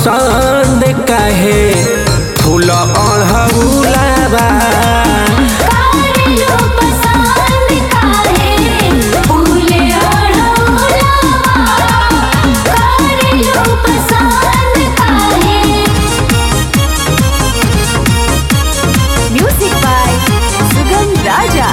पसंद काहे फूल अढ़ौलाबा कारेलो पसंद काहे फूले ओढ़ौलावा कारेलो पसंद काहे म्यूजिक बाय सुगम राजा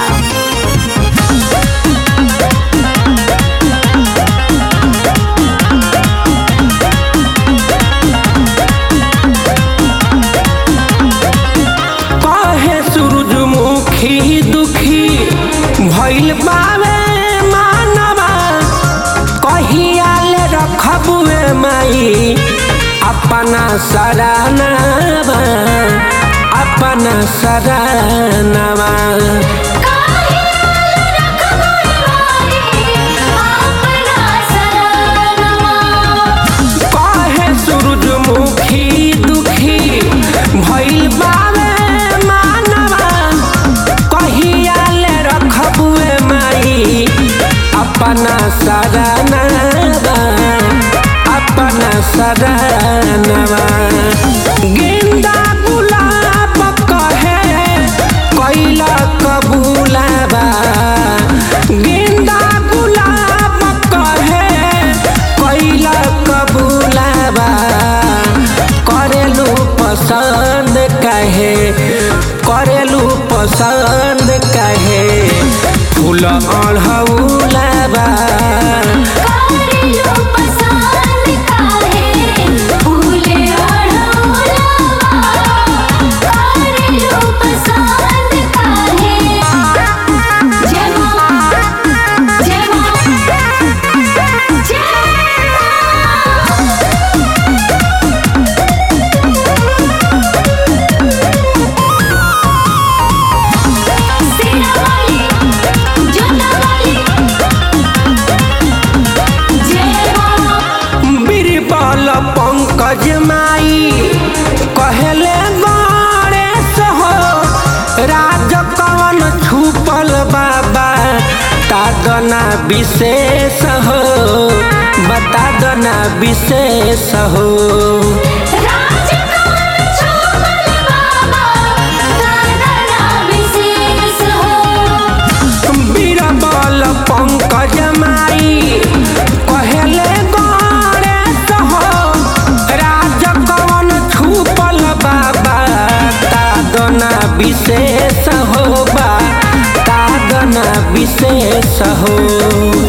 काहे सूरजमुखी दुखी भइल बावे मानवा कहिया ले रखबुए माई अपना सरानवा अपना सरानवा काहे रखबुए माई अपना सरानवा काहे सूरजमुखी दुखी भइल बावे मानवा कहिया ले रखबुए माई अपना सरानवा अपना सरानवा गेंदा गुलाब कहे कैला कबूलाबा गेंदा गुलाब कहे कैला कबूलाबा करेलू पसंद कहे करेलू पसंद कहे फूल अढ़ौलाबा कारेलो पसंद काहे फूले ओढ़ौलावा कारेलो पसंद काहे जय मां जय मां जय मां सेना वाली जोता वाली जय मां बीरबल पंकज माई कहले गणेश हो राज कवन छुपल बाबा तादना विशेष हो बता दना विशेष हो राज कमल छोमल बाबा दादा विशेष हो बीरबल पंकज माई कहले गणेश हो राज कवन छुपल बाबा तादना विशेष हो बा तादना विशेष हो